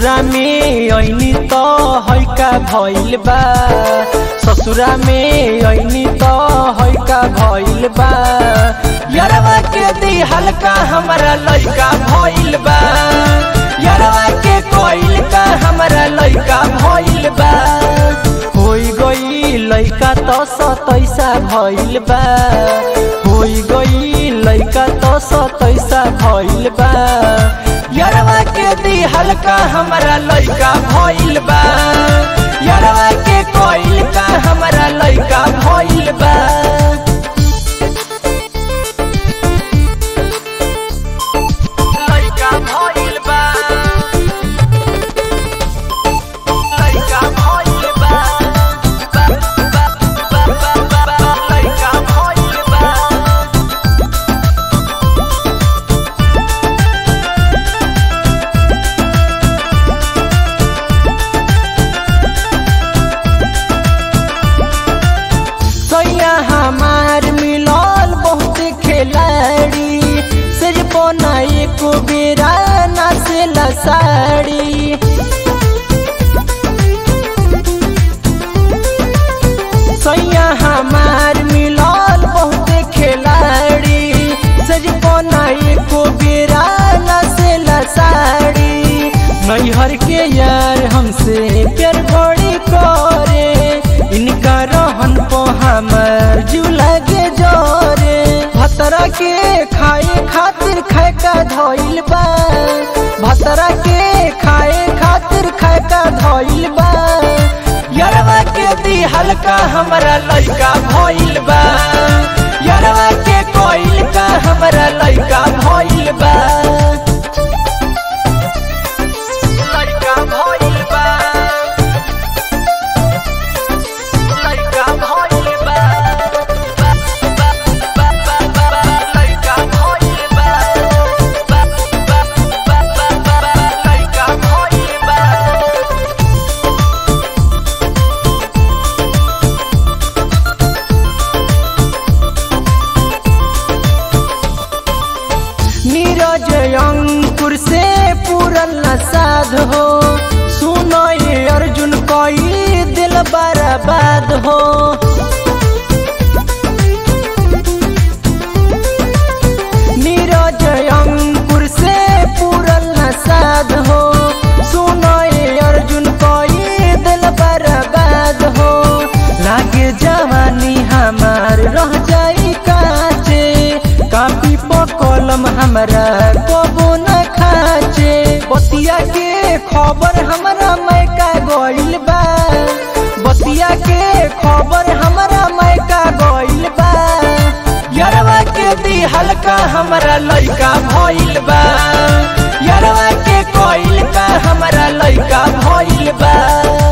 ससुरा में ऐनी तो हैका भइल बा ससुरा में ऐनी तो हैका भइल बा यरवा के दी हल्का हमरा लइका भइल बा यरवा के कोइल का हमरा लइका भइल बा होई गई लइका तो सतैसा भइल बा होई गई लइका तो सतैसा भइल बा यरवा के दी हल्का हमरा लइका भइल बा यरवा के कोइल का हमरा लइका भइल बा लइका भइल बा लइका भइल बा लइका भइल बा सैया हमार मिलल बहुत खिलाड़ी सिर पोना एको बेरा नाचेला साड़ी सैया हमार मिलल बहुत खिलाड़ी सिर पोना एको बेरा नाचेला साड़ी नैहर के यार हमसे प्यार बड़ी करे इनका रहन को हमर जीव लगे जोरे भतरा के खाए खातिर खाए का धइल बा भतरा के खाए खातिर खाए का धइल बा यरवा के दी हल्का हमरा लइका भइल बा यरवा के कोइल का हमरा लइका भइल बा लइका भइल बा लइका भइल बा लइका भइल बा लइका भइल बा नीरज अंकुर से पूरल न साध हो सुनो ये अर्जुन कोई दिल बर्बाद हो नीरज अंकुर से पूरल न साध हो सुनो ये अर्जुन कोई दिल बर्बाद हो लागे जवानी हमार रह जाई काचे कापी पर कलम हमरा कबो न खाचे बतिया के खबर हमरा मैका गइल बा बतिया के खबर हमरा मैका गइल बा यरवा के दी हल्का हमरा लइका भइल बा यरवा के कोइल का हमरा लइका भइल बा